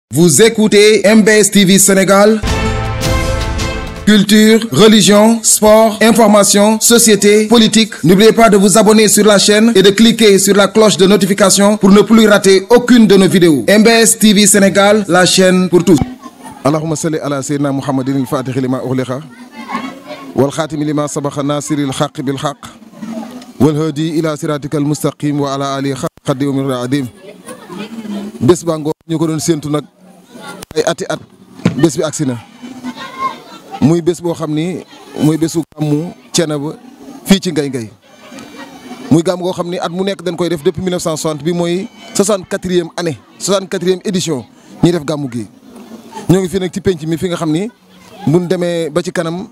Vous écoutez MBS TV Sénégal. Culture, religion, sport, information, société, politique. N'oubliez pas de vous abonner sur la chaîne et de cliquer sur la cloche de notification pour ne plus rater aucune de nos vidéos. MBS TV Sénégal, la chaîne pour tous. اللهم صل على سيدنا محمد الفاتح لما أغلق والخاتم لما سبق ناصر الحق بالحق والهادي إلى صراطك المستقيم وعلى آله حق قدر من العظيم bés baa ngoo ñu ko doon séentu nag ay ati at bés bi agsi na muy bés boo xam ni muy bésu gàmmu Thiénaba fii ci Ngay Ngay muy gàmm goo xam ni at mu nekk dañ koy def depuis 1960 bi mooy 64e année 64e édition ñuy def gàmmu gi ñoo ngi fii nag ci penc mi fi nga xam ni buñ demee ba ci kanam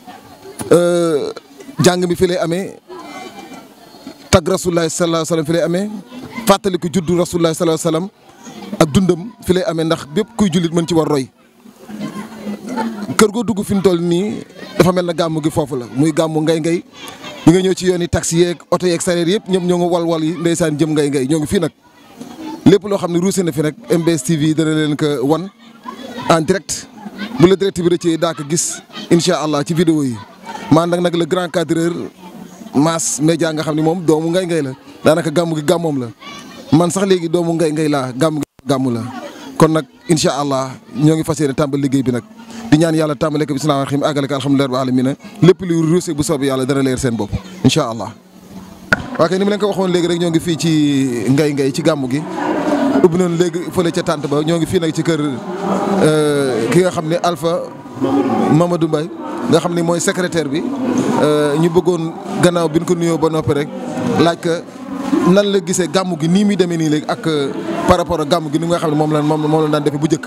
jàng mi fi lay amee tag rasulullah sallallahu alayhi wa sallam fi lay amee fàttaliku juddu rasulullah sallallahu alayhi wa sallam ak dundam fi lay amee ndax bépp kuy jullit mën ci war roy kër goo dugg fi mu toll nii dafa mel na gàmmu gi foofu la muy gàmmu ngay ngay bi nga ñëw ci yoon yi taxi yeeg oto yeeg sareer yëpp ñëpp ñoo ngi wal-wal yi ndeysaan jëm ngay ngay ñoo ngi fii nag lépp loo xam ne ruuse na fi nag MBS TV dana leen ko wan en direct bu la direct bi rëccee daa ko gis incha allah ci vidéo yi maa nag nag le grand cadreur mass média nga xam ne moom doomu ngay ngay la daanaka gàmmu gi gàmmoom la man sax léegi doomu ngay ngay laa gàmmu gi gàmmu la kon nag incha allah ñoo ngi fas yéene tàmbali liggéey bi nag di ñaan yàlla tàmbale ko bismillaahi rahim àggale ko alhamdulilah rabbil alamin lépp luy ruuse bu soobee yàlla dana leer seen bopp incha allah. waa kay ni mu leen ko waxoon léegi rek ñoo ngi fii ci ngay ngay ci gàmmu gi ubbi nañu léegi fële ca tànt ba ñoo ngi fii nag ci kër ki nga xam ne Alpha Mamadou Mbaye nga xam ne mooy secrétaire bi ñu bëggoon gannaaw bi ñu ko nuyoo ba noppi rek laaj ka nan la gisee gàmmu gi nii muy demee nii léegi ak par rapport ak gàmmu gi ni nga xam ne moom la moom moom la daan defee bu njëkk.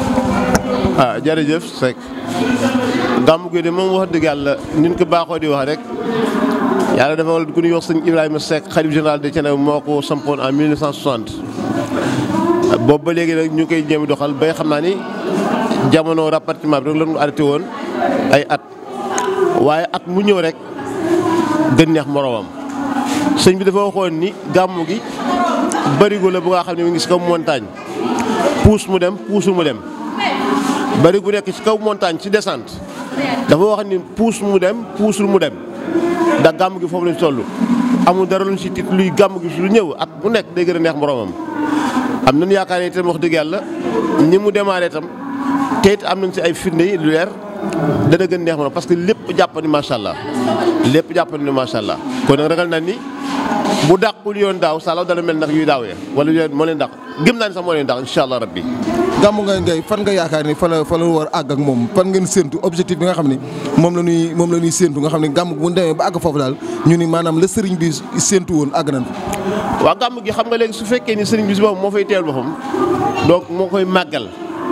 ah jërëjëf Seck gàmmu gi de moom wax dëgg yàlla ni ñu ko baaxoo di wax rek yàlla dafa wal ku ñuy wax sëñ Ibrahima Seck xalif général de Thiénaba moo ko sampoon en 1960. boobu ba léegi nag ñu koy jéem doxal bay xam naa ni jamono rapatriement bi rek la ñu arrêté woon ay at waaye at mu ñëw rek gën neex moroomam sëñ bi dafa waxoon ni gàmmu gi barigo la bu nga xam ne mu ngi si kaw montagne puus mu dem puusul mu dem barigo nekk ci kaw montagne ci descente dafa wax ni puus mu dem puusul mu dem ndax gàmmu gi foofu lañ toll amul dara luñ si tit luy gàmmu gi su lu ñëw at mu nekk day gën a neex moroomam am nañu yaakaar ne itam wax dëgg yàlla ni mu démarré itam te it am nañ si ay firnde yi lu leer dana gën neex moroom parce que lépp jàpp ni macha allah lépp jàpp ni macha allah kon nag ragal na ni bu dàqul yoon daaw salaw dana mel nag yuy daaw ya wala yoon moo leen dàq gëm naa ni sax moo leen dàq incha allah rabbi gàmmu ngay ngay fan nga yaakaar ni fa la fa la war a àgg ak moom fan ngeen séentu objectif bi nga xam ni moom la ñuy moom la ñuy séentu nga xam ne gàmm bu ñu demee ba àgg foofu daal ñu ni maanaam la sëriñ bi séentu woon àgg nañ fa. waaw gàmm gi xam nga léegi su fekkee ni sëriñ bi si boppam moo fay teewal boppam donc moo koy màggal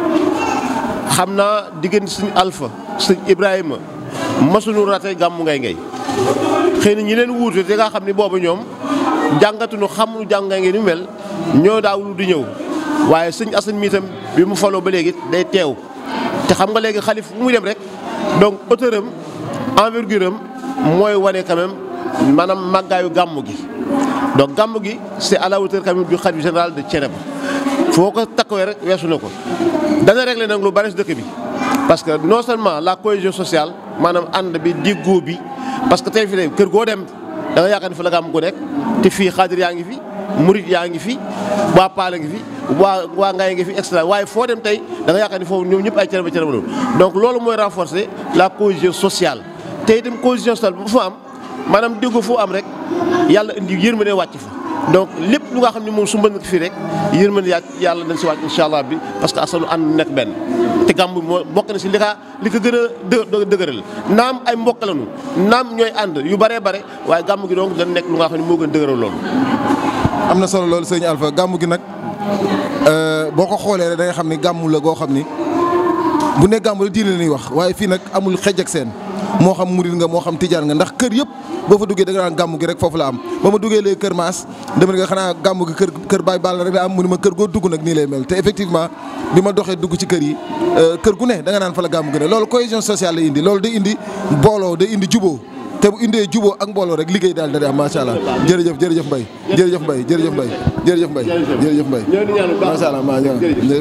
xam naa diggante suñu alpha sëñ Ibrahima masuñu rate gàmmu ngay ngay xëy na ñi leen wuute te nga xam ni boobu ñoom jàngatuñu xamuñu jàng ngay ngay ni mel ñoo daawul di ñëw waaye sëñ Assane mi itam bi mu faloo ba léegi day teew te xam nga léegi xalif fu muy dem rek donc hauteur am envergure am mooy wane quand même maanaam màggaayu gàmmu gi. donc gàmmu gi c' est à la hauteur quand même du khalife général de Thiénaba foo ko takkawee rek weesu na ko dana réglé nag lu bari si dëkk bi. parce que non seulement la cohésion sociale maanaam ànd bi déggoo bi parce que tey fi ne kër goo dem da nga yaakaar ni fa la gàmmu ko nekk te fii xaadir yaa ngi fi. murit yaa ngi fi waa Paala ngi fi waa waa Ngaye ngi fi extra waaye foo dem tey da nga yaakaar ni foofu ñoom ñëpp ay Thiénaba Thiénaba loolu donc loolu mooy renforcer la cohésion sociale te itam cohésion sociale bu fa am maanaam déggoo foo am rek yàlla indi yërmande wàcc fa donc lépp lu nga xam ne moom su mën fii rek yërmande yaa yàlla dañ si wàcc incha allah bi parce que asanu ànd nekk benn te gàmm moo bokk na si li ka li ko gën a dë dëgëral naam ay mbokk lañu naam ñooy ànd yu bëree bare waaye gàmm gi donc dañ nekk lu nga xam ne moo gën a dëgëral loolu am na solo loolu sëñ Alpha gàmmu gi nag boo ko xoolee rek da nga xam ni gàmmu la goo xam ni bu ne gàmmu la diine la ñuy wax waaye fii nag amul xej ak seen moo xam murid nga moo xam tijaan nga ndax kër yëpp boo fa duggee da nga naan gàmmu gi rek foofu la am ba ma duggee léegi kër Maas dama nga xanaa gàmmu gi kër kër Baay Balla rek la am mu ni ma kër goo dugg nag nii lay mel te effectivement bi ma doxee dugg ci kër yi kër gu ne da nga naan fa la gàmmu gi ne loolu cohésion sociale la indi loolu day indi booloo day indi juboo te bu indee juboo ak mbooloo rek liggéey daal da di am macha allah jërëjëf jërëjëf Mbaye jërëjëf Mbaye jërëjëf Mbaye jërëjëf Mbaye jërëjëf Mbaye macha allah maa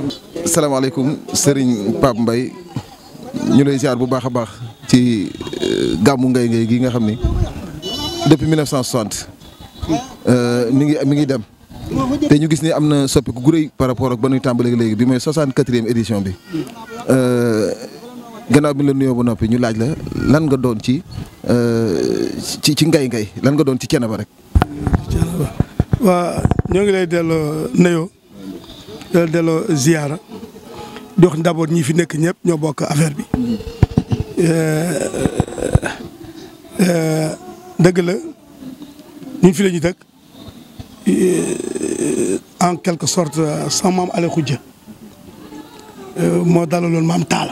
salaamaaleykum Serigne Pape Mbaye ñu lay ziar bu baax a baax ci gàmmu ngay ngay gi nga xam ni depuis 1960 mi ngi mi ngi dem te ñu gis ni am na soppiku gu rëy par rapport ak ba nuy tàmbalee léegi bi mooy 64e édition bi gannaaw bi ñu la nuyoo ba noppi ñu laaj la lan nga doon ci ci ci ngay ngay lan nga doon ci Thiénaba rek. waa ñoo ngi lay delloo nuyoo di la delloo ziyaara di wax d'abord ñi fi nekk ñëpp ñoo bokk affaire bi dëgg la ñun fi la ñu dëkk en quelque sorte sama maam Ale Khoudia moo dalaloon maam Talla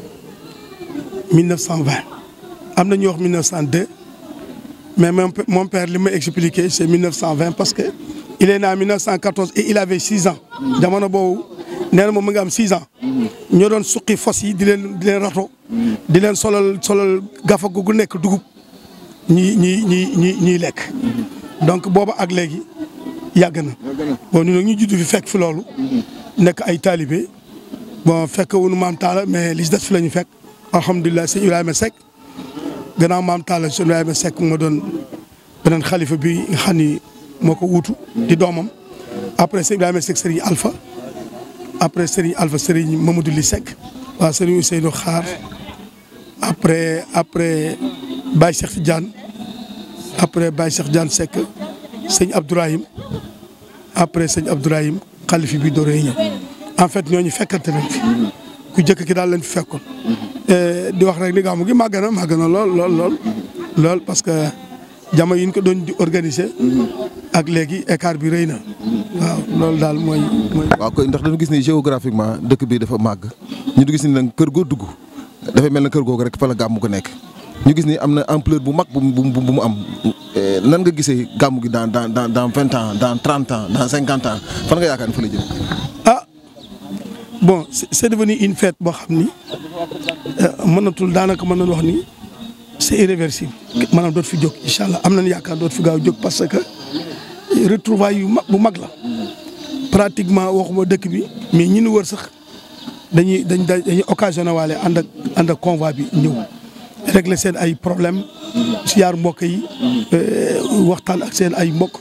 1920 am na ñuy wax 1902 mais mon père li ma expliqué c'est 1920 parce que il est né en 1914 et il avait 6 ans jamono boobu nee na moom mu ngi am 6 ans ñoo doon suqi fos yi di leen di leen rato di leen solal solal gafa gu nekk dugub ñi ñi ñi ñi ñiy lekk donc booba ak léegi yàgg na bon ñun nag ñu judd fi fekk fi loolu nekk ay talibé bon fekk wuñu maam Talla mais li ci des fi la ñu fekk alhamdulilah sëñ Ibrahima Seck gannaaw maam Talla sëñ Ibrahima Seck moo doon beneen xalifa bi nga xam ni moo ko wuutu di doomam après sëñ Ibrahima Seck Serigne Alpha après Serigne Alpha Serigne Mamadou Li Seck waaw Serigne Ousseynou Xaar après après Baye Cheikh Tidiane après Baye Cheikh Tidiane Seck sëñ Abdourahim après sëñ Abdourahim xalifi bi dooree ñëw en fait ñooñu fekkante nañ fi ku jëkk ki daal lañ fi fekkoon. di wax rek ni gàmmu gi màgg na màgg na lool lool lool lool parce que jamono yi ñu ko doon di organiser. ak léegi écart bi rëy na. waaw loolu daal mooy mooy. waaw koy ndax dañu gis ni géographiquement dëkk bi dafa màgg ñu gis ni nag kër goo dugg dafay mel na kër googu rek fa la gàmmu ko nekk. ñu gis ni am na ampleur bu mag bu bu bu mu am nan nga gisee gàmmu gi dans dans dans dans vingt ans dans trente ans dans cinquante ans fan nga yaakaar ni fa la jëm. ah bon c'est devenu une fête boo xam ni mënatul daanaka mën nañu wax ni c'est irréversible. maanaam dootu fi jóg incha allah am nañu yaakaar dootu fi gaaw jóg parce que retrouvailles yu mag bu mag la pratiquement waxuma dëkk bi mais ñi ñu wër sax dañuy dañ dañuy occasionné waale ànd ak ànd ak convoi bi ñëw. régler seen ay problème si yaar mbokk yi waxtaan ak seen ay mbokk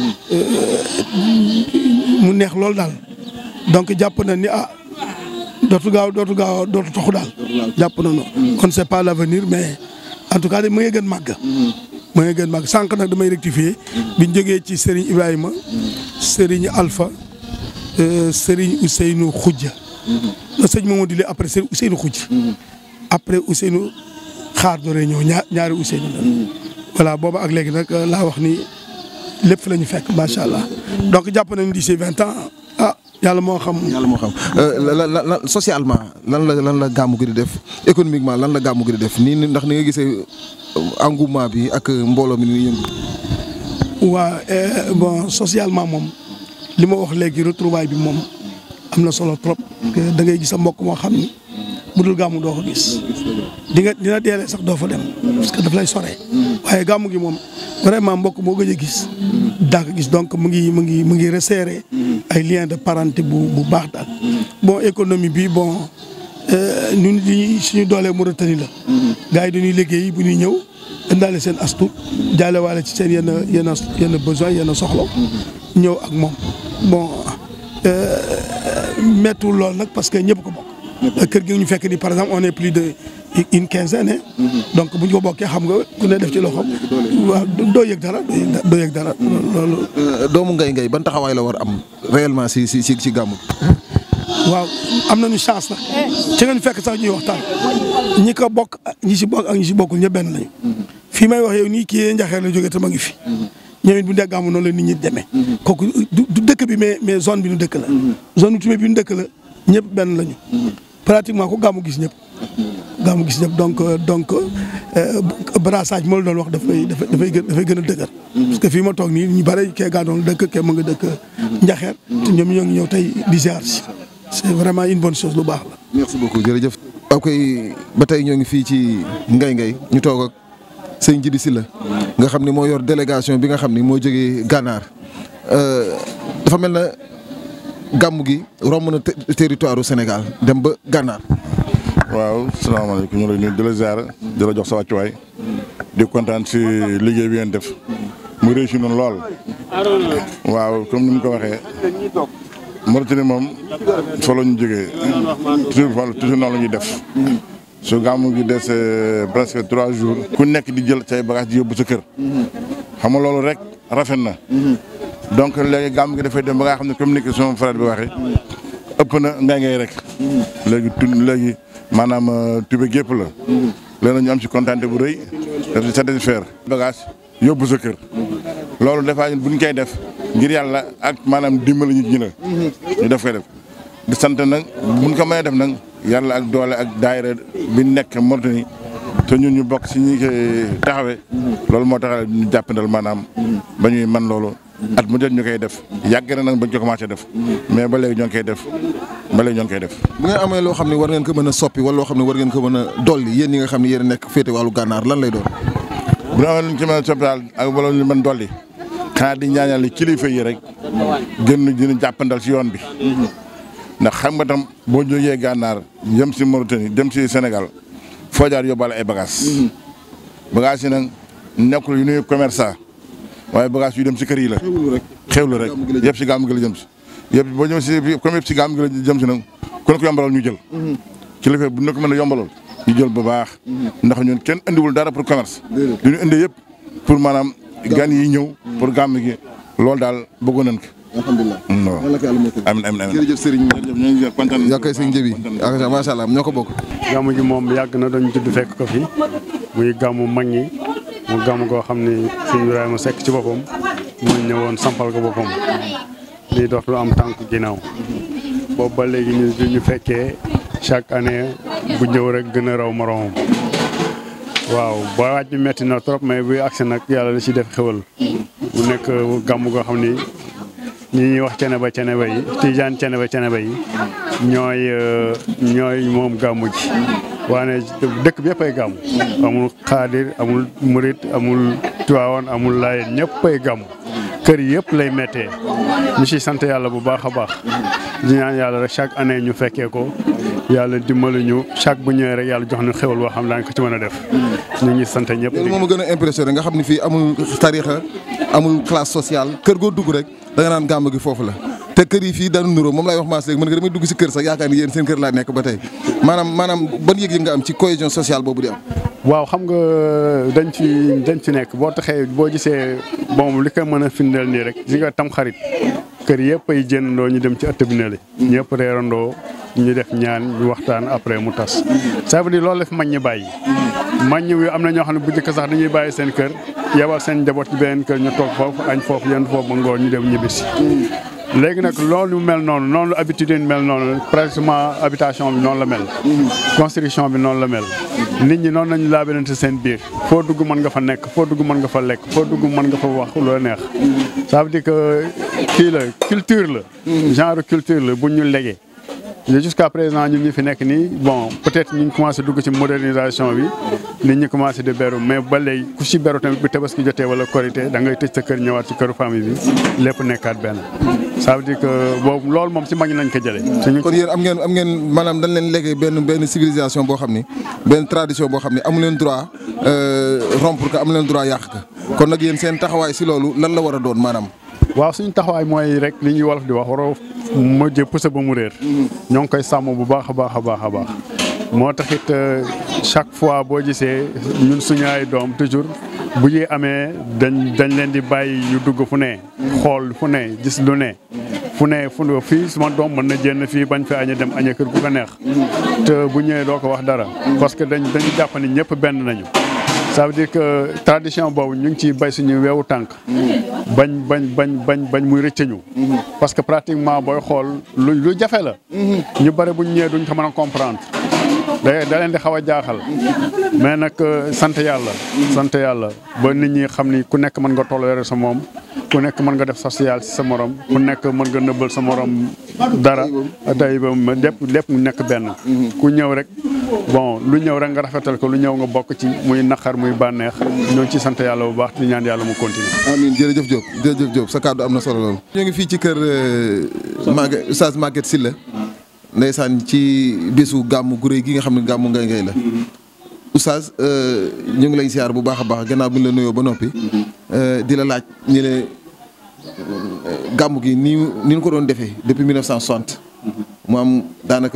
mu neex loolu daal donc jàpp na ni ah dootu gaaw dootu gaaw dootu toxu daal jàpp na no on sait pas l'avenir mais en tout cas de ma ngi gën màgg ma ngi gën màgg sànq nag damay rectifier biñ jógee ci Serigne Ibrahima Serigne Alpha Serigne Ousseynou Khoudia na sëñ Mamadou Li après Serigne Ousseynou Khoudia après Ousseynou xaar doore ñëw ñaar ñaari Ousseynou la voilà booba ak léegi nag laa wax ni lépp fi la ñu fekk macha allah donc jàpp nañu d'ici vingt ans ah yàlla moo xam. yàlla moo xam lan lan socialement lan la lan la gàmmu gi di def économiquement lan la gàmmu gi di def nii ndax ni nga gisee engouement bi ak mbooloo mi ni yëngu. waa bon socialement moom li ma wax léegi retrouvaille bi moom am na solo trop. da ngay gis sa mbokk moo xam ni. bu dul gàmmu doo ko gis di nga dina deelee sax doo fa dem parce que daf lay sore waaye gàmmu gi moom vraiment mbokk moo gëj a gis daa ko gis donc mu ngi mu ngi mu ngi resserrer ay liens de parenté bu bu baax daal bon économie bi bon ñun li suñu doolee Mauritanie la gars yi dañuy liggéey bu ñuy ñëw indaale seen astu jaale waale ci seen yenn yenn yenn besoin yenn soxla ñëw ak moom bon mettul lool nag parce que ñëpp ko bokk kër gi ñu fekk ni par exemple on est plus de une quinzaine donc bu ñu ko bokkee xam nga ku ne def ci loxoom waaw doo yëg dara doo yëg dara loolu. doomu ngay ngay ban taxawaay la war am réellement si si si si gàmmu. waaw am nañu chance nag ci nga ñu fekk sax ñuy waxtaan ñi ko bokk ñi si bokk ak ñi si bokkul ñëpp benn lañu. fii may wax yow nii kii njaxeer la jógee te ma ngi fi. ñoom it bu dee gàmmu noonu la nit ñi demee. kooku du dëkk bi mais mais zone bi nu dëkk la. zone bi bi nu dëkk la ñëpp benn lañu. pratiquement ku gàmmu gis ñëpp. gàmmu gis ñëpp donc donc brassage moo la doon wax dafay dafay dafay gën dafay gën a dëgër. parce que fii ma toog nii ñu bare kee gaa doon dëkk kee ma nga dëkk Njaxeer. te ñoom ñoo ngi ñëw tey di ziar si. c'est vraiment une bonne chose lu baax la. merci beaucoup jërëjëf. ok ba tey ñoo ngi fii ci Ngay Ngay ñu toog ak sëñ Jibi Sylla nga xam ni moo yor délégation bi nga xam ni moo jógee Gànnaar dafa mel na gàmm gi romb na territoire u Sénégal dem ba gànnaar. waaw salaamaaleykum ñu lay nuyu di la ziar di la jox sa wàccuwaay di kontaan si liggéey bi ngeen def mu réussi noonu lool. waaw comme ni mu ko waxee Mauritanie moom fa la ñu jógee toujours toujours noonu la ñuy def. su gàmmu gi des presque trois jours. ku nekk di jël say bagages di yóbbu sa kër. xam nga loolu rek rafet na. donc léegi gàmmu gi dafay dem ba nga xam ne comme ni ko sama frère bi waxee ëpp na ngay ngay rek. léegi tu léegi maanaam tube gépp la. léegi ñu am si kontaante bu rëy daf di satisfaire bagage yóbbu sa kër. loolu dafaa ñun bu ñu koy def ngir yàlla ak maanaam dimbali nit ñi la. ñu def koy def di sant nag bu ñu ko mënee def nag. yàlla ak doole ak daayira bi nekk Mauritanie te ñun ñu bokk si ñi koy taxawee loolu moo tax ñu jàppandal maanaam ba ñuy man loolu at mu jot ñu koy def yàgg na nag bañ ko commencé def mais ba léegi ñoo ngi koy def ba léegi ñoo ngi koy def. bu ngeen amee loo xam ne war ngeen ko mën a soppi wala loo xam ne war ngeen ko mën a dolli yéen ñi nga xam ne yéen a nekk féete wàllu gànnaar lan lay doon. bu ñu amee lu ñu ci mën a soppi daal ak wala lu ñu mën dolli xanaa di ñaanal kilifa yi rek gën dina jàppandal si yoon bi. ndax xam nga tam boo jógee gànnaar jëm si Mauritanie jëm si Sénégal foo jaar yóbbaale ay bagages. bagages yi nag nekkul yu nuy commerçant waaye bagages yu dem si kër yi la. xewlu rek xewlu rek yëpp si gàmm gi la jëm si. yëpp boo ñëw si comme yëpp si gàmm gi la jëm si nag ku ne ko yombalal ñu jël. kilifa bu ñu ko mën a yombalal ñu jël bu baax. ndax ñun kenn indiwul dara pour commerce. du ñu indi yëpp pour maanaam gan yi ñëw. pour gàmm gi loolu daal bëggoon nañ ko. alhamdulilah. non yàlla ko yàlla mottali. amiin amiin amiin jërëjëf Serigne. jërëjëf ñu ngi kontaan yaa koy sëñ Njëbi. ak macha allah ñoo ko bokk. gàmmu gi moom yàgg na dañu judd fekk ko fi muy gàmmu mag ñi mu gàmmu goo xam ni sëñ Ibrahima Seck ci boppam mu ñëwoon sampal ko boppam lii dootul am tànk ginnaaw boobu ba léegi ñu ñu fekkee chaque année bu ñëw rek gën a raw moroomam waaw ba waaj bi metti na trop mais bu agsi nag yàlla la ci def xewal mu nekk gàmmu goo xam ni ñi ñuy wax cene ba cene ba yi tijaan cene ba cene ba yi ñooy ñooy moom gàmmu ji waane dëkk bi yëpp ay gàmmu amul xaadir amul murit amul tuwaawan amul laayeen ñëpp ay gàmmu kër yi yëpp lay méttee ñu ci sant yàlla bu baax a baax di ñaan yàlla rek chaque année ñu fekkee ko yàlla dimbali ñu chaque bu ñëwee rek yàlla jox ñu xéwal boo xam daañu ko ci mën a def ñu ngi sant ñëpp loolu moo ma gën a impressionné nga xam ne fii amul tarixa amul classe sociale kër goo dugg rek da nga naan gàmm gi foofu la te kër yi fii daanu nuroo moom laay wax maas léegi mën nga damay dugg si kër sax yaakaar ni yéen seen kër laa nekk ba tey maanaam maanaam ban yëg-yëg nga am ci cohésion sociale boobu di am waaw xam nga dañ ci dañ ci nekk boo taxee boo gisee bon li ko mën a firndeel nii rek gis nga tam xarit kër yëpp ay jëndandoo ñu dem ci ëtt bi ne li ñëpp reerandoo ñu def ñaan ñu waxtaan après mu tas ça veut dire loolu la fi mag ñi bàyyi mag ñi am na ñoo xam ne bu njëkk sax dañuy bàyyi seen kër yebal seen njaboot ci beneen kër ñu toog foofu añ foofu yenn foofu ba ngoon ñu dem ñibbisi léegi nag loolu mel noonu noonu la habitude yi mel noonu pratiquement habitation bi noonu la mel construction bi noonu la mel nit ñi noonu lañu laabalante seen biir foo dugg mën nga fa nekk foo dugg mën nga fa lekk foo dugg mën nga fa wax loo neex ça veut dire que kii la culture la genre culture la bu ñu legee jusqu'à présent ñun ñi fi nekk nii bon peut-être ñu ngi commencé dugg ci modernisation bi nit ñi commencé di beru mais ba léegi ku ci beru tamit bu tabaski jotee wala korité da ngay tëj sa kër ñëwaat ci këru famille bi lépp nekkaat benn ça veut dire que boobu loolu moom ci mag ñi nañ ko jëlee. kon yéen am ngeen am ngeen maanaam dañ leen léegi benn benn civilisation boo xam ni benn tradition boo xam ni amu leen droit rompre ko amu leen droit yàq ko kon nag yéen seen taxawaay si loolu lan la war a doon maanaam. waaw suñu taxawaay mooy rek li ñuy wolof di wax waroo mujjee pusa ba mu réer. ñoo ngi koy sàmm bu baax a baax a baax a baax. moo taxit chaque fois boo gisee ñun suñu ay doom toujours bu ñuy amee dañ dañ leen di bàyyi yu dugg fu ne. xool fu ne gis lu ne. fu ne fu ne fii suma doom mën na jénn fii bañ fi aña dem aña kër gu ko neex. te bu ñëwee doo ko wax dara. parce que dañ dañu jàpp ni ñëpp benn nañu. ça veut dire que tradition boobu ñu ngi ciy bay suñu weewu tànk bañ bañ bañ bañ bañ muy rëccañu parce que pratiquement booy xool lu lu jafe la ñu bëri buñ ñëwee duñ ko mën a comprendre da da leen di xaw a jaaxal mais nag sant yàlla sant yàlla ba nit ñi xam ni ku nekk mën nga toléré sa moom ku nekk mën nga def social si sa morom ku nekk mën nga nëbbal sa morom dara day ba lépp lépp mu nekk benn ku ñëw rek bon lu ñëw rek nga rafetal ko lu ñëw nga bokk ci muy naqar muy bànneex ñoo ngi ci sant yàlla bu baax di ñaan yàlla mu continuer amiin jërëjëf Diop jërëjëf Diop sa kàddu am na solo loolu. ñu ngi fii ci kër Maguette Oustaz Maguette Sylla ndeysaan ci bésu gàmmu gu réy gi nga xam ne gàmmu ngay ngay la. Oustaz ñu ngi lay siyaar bu baax a baax gannaaw bi ñu la nuyoo ba noppi. di la laaj ñu ne gàmmu gi ni ni ñu ko doon defee depuis 1960. mu am daanaka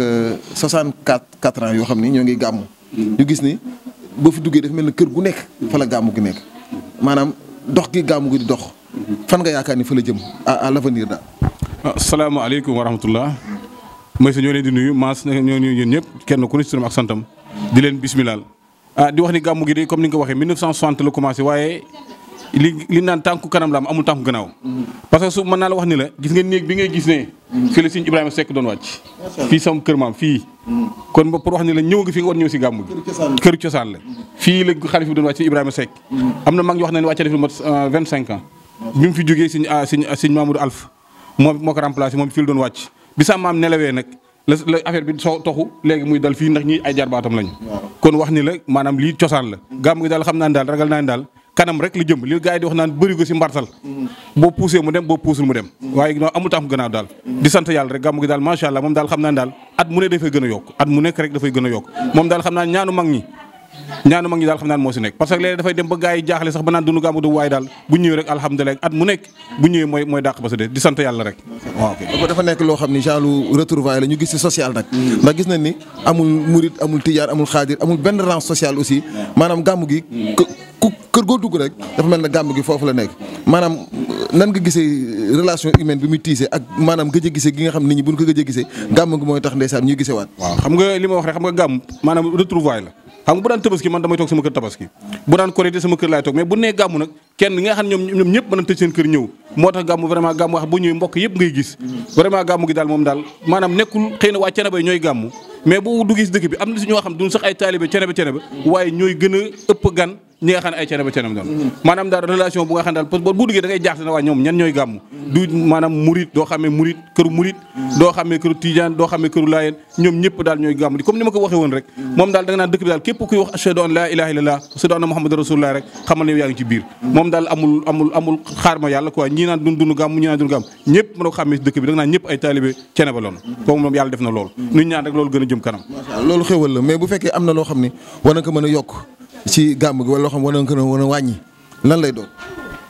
64 4 ans yoo xam ni ñoo ngi gàmmu. ñu gis ni boo fi duggee dafa mel ni kër gu nekk fa la gàmmu gi nekk maanaam dox gi gàmmu gi di dox fan nga yaakaar ni fa la jëm à à l'avenir daal. asalaamaaleykum wa rahmatullah mooy sa ñoo leen di nuyu maas ñoo nuyu yéen ñëpp kenn ku ne ci turam ak santam di leen bismilaal ah di wax ni gàmmu gi de comme ni nga ko waxee 1960 la commencé waaye li li naan tànku kanam la am amul tànku gannaaw parce que su mën naa la wax ni la gis nga néeg bi ngay gis ne fii la Sëñ Ibrahima Seck doon wàcc fii sama kër maam fii kon pour wax ni la ñëw nga fi nga war ñëw si gàmmu gi kër cosaan la fii la xalif bi doon wàcc Ibrahima Seck am na mag ñu wax ne wàcce def lu mat 25 ans bi mu fi jógee sëñ sëñ sëñ Mamadou Alf moom moo ko remplacé moom fii la doon wàcc bi sa maam nelawee nag la la affaire bi soo toxu léegi muy dal fii ndax ñi ay jarbaatam lañu kon wax ni la maanaam lii cosaan la gàmm gi daal xam naa ne daal ragal naa ne daal kanam rek la jëm li gars yi di wax naan bëri ko si mbartal boo poussé mu dem boo puusul mu dem waaye non amul tax mu gënaaw daal di sant yàlla rek gàmm gi daal macha allah moom daal xam naa ne daal at mu ne dafay gën a yokk at mu nekk rek dafay gën a yokk moom daal xam naa ñaanu mag ñi ñaanu mag ñi daal xam naa moo si nekk parce que léegi dafay dem ba gars yi jaaxle sax ba naan dunu gàmmu du waaye daal bu ñëwee rek alhamdulilah at mu nekk bu ñëwee mooy mooy dàq ba sa dee di sant yàlla rek waaw ok dafa nekk loo xam ni genre retrouvaille la ñu gis ci social nag ndax gis nañ ni amul murit amul tijaan amul xaadir amul benn rang social aussi maanaam gàmmu gi ku kër goo dugg rek dafa mel ne gàmmu gi foofu la nekk maanaam nan nga gisee relation humaine bi muy tiisee ak maanaam gëj a gisee gi nga xam nit ñi bu ñu ko gëj a gisee gàmmu gi mooy tax ndeysaan ñuy gisee waat waaw xam nga li ma wax rek xam nga gàmm maanaam retrouvaille la xam nga bu daan tabaski man damay toog sama kër tabaski bu daan korité sama kër laay toog mais bu nee gàmmu nag kenn nga xam ne ñoom ñoom ñëpp mën a tëj seen kër ñëw moo tax gàmmu vraiment gàmmu wax bu ñëwee mbokk yëpp ngay gis vraiment gàmmu gi daal moom daal maanaam nekkul xëy na waa Ceneba ñooy gàmmu mais bu duggee si dëkk bi am na si ñoo xam duñ sax ay taalibe Ceneba Ceneba waaye ñooy gën a ëpp gan ñi nga xam ne ay Ceneba Ceneba doon maanaam daal relation bu nga xam ne daal parce que bu duggee da ngay jaaxle na waa ñoom ñan ñooy gàmmu du maanaam murit doo xamee murit këru murit doo xamee këru tijaan doo xamee këru laayeen ñoom ñëpp daal ñooy gàmmu di comme ni ma ko waxee woon rek moom daal da nga naan dëkk bi daal képp kuy wax ashhadu an laa ilaaha illallah ashhadu anna muhammadan rasulullah rek xamal ne yaa ngi ci biir moom daal amul amul amul xaar ma yàlla quoi ñii naan dun dunu gàmmu ñii naan dunu gàmmu ñëpp mën a ko xàmmee si dëkk bi da nga naan ñëpp ay taalibe Ceneba loon kooku moom yàlla def na loolu nuñ ñaan rek loolu gën a jëm kanam loolu xéwal la mais bu fekkee am na loo xam ni war na ko mën a yokk ci gàmm gi wala loo xam war na ko mën a wàññi lan lay doon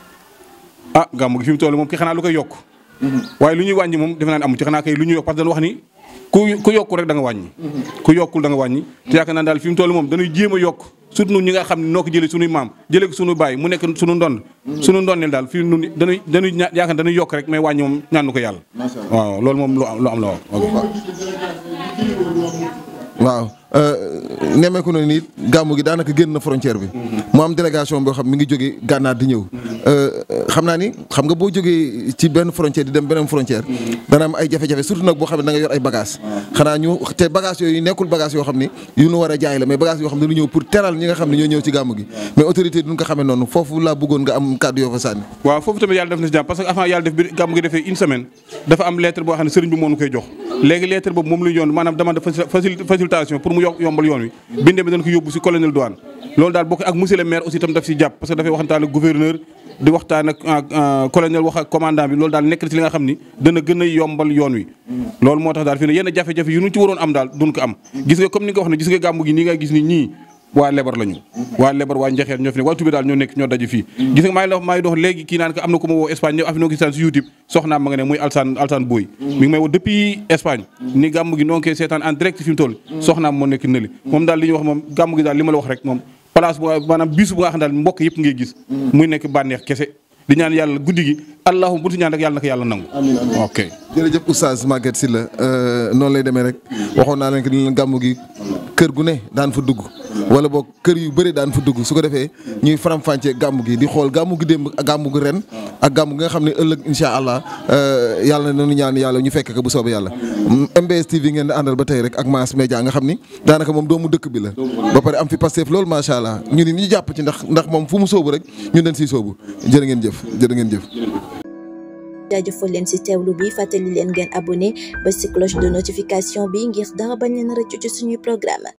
ah gàmm gi fi mu toll moom ki xanaa lu koy yokk waaye lu ñuy wàññi moom defe naa ne amu ci xanaa kay lu ñuy yokk parce que dañu wax ni ku ku yokku rek da nga wàññi ku yokkul da nga wàññi te yaakaar naa daal fi mu toll moom dañuy jéem a yokk surtout ñun ñi nga xam ne noo ko jëlee suñuy maam jëlee ko suñu baay mu nekk suñu ndond suñu ndondeel daal fii nun dañuy dañuy ña yaakaar dañuy yokk rek mais wàññi moom ñaanu ko yàlla waaw loolu moom lu am lu am la waaw waaw nemmeeku na ni gàmmu gi daanaka génn na frontière bi mu am délégation boo xam mi ngi jóge gànnaar di ñëw xam naa ni xam nga boo jógee ci benn frontière di dem beneen frontière dana am ay jafe-jafe surtout nag boo xam ne da nga yor ay bagage xanaa ñu te bagage yooyu nekkul bagage yoo xam ni yu nu war a jaay la mais bagage yoo xam ne dañu ñëw pour teral ñi nga xam ne ñoo ñëw ci gàmmu gi mais autorité duñ ko xamee noonu foofu laa bëggoon nga am kàddu yoo fa sànni waaw foofu tamit yàlla def na si jàmm parce que avant yàlla def bi gàmmu gi defee une semaine dafa am lettre boo xam ne sëriñ bi moo nu koy jox léegi lettre boobu moom la yoon maanaam demande facilitation pour mu yombal yoon wi bindee bi dañ ko yóbbu si colonel douane loolu daal bokk ak monsieur le maire aussi tam daf si jàpp parce que dafay waxtaan ak gouverneur di waxtaan ak colonel wax ak commandant bi loolu daal nekk na ci li nga xam ni dana gën a yombal yoon wi loolu moo tax daal fii ne yenn jafe-jafe yu ñu ci waroon am daal duñ ko am gis nga comme ni nga wax ne gis nga gàmmu gi nii nga gis ni ñii waa lebar lañu waa lebar waa njaxeer ñoo fi ne waa tubé daal ñoo nekk ñoo daje fii gis nga maa ngi dox maa ngi dox léegi kii naan ko am na ko ma woo Espagne ñëw affinoo gisaan si YouTube soxnaam ma nga ne muy Alsaan Alsaan Boy mi ngi may woo depuis Espagne ni gàmm gi noo ngi koy seetaan en direct fi mu toll soxnaam moo nekk nëli moom daal li ñuy wax moom gàmm gi daal li ma la wax rek moom place bu maanaam bisu bu nga xam daal mbokk yëpp ngay gis muy nekk bànneex kese di ñaan yàlla guddi gi allahuma bu ti ñaan rek yàlla na ko yàlla nangu ok jërëjëf oustaz Maguette Sylla noonu lay demee rek waxoon naa leen que ni leen gàmmu gi kër gu ne daan fa dugg wala boog kër yu bëri daan fa dugg su ko defee ñuy faram-fàccee gàmmu gi di xool gàmmu gi démb ak gàmmu gi ren ak gàmmu gi nga xam ne ëllëg incha allah yàlla na nu ñaan yàlla ñu fekk ko bu soobee yàlla. MBS TV ngeen di àndal ba tey rek ak Mass Média nga xam ni daanaka moom doomu dëkk bi la. ba pare am fi Pastef loolu macha allah ñu ni ñu jàpp ci ndax ndax moom fu mu sóobu rek ñun dañ siy sóobu jërë ngeen jëf jërë ngeen jëf. jaajëfal leen ci teewlu bi fàttali leen ngeen abonné ba ci cloche de notification bi ngir dara bañ leen rëccu ci suñuy programme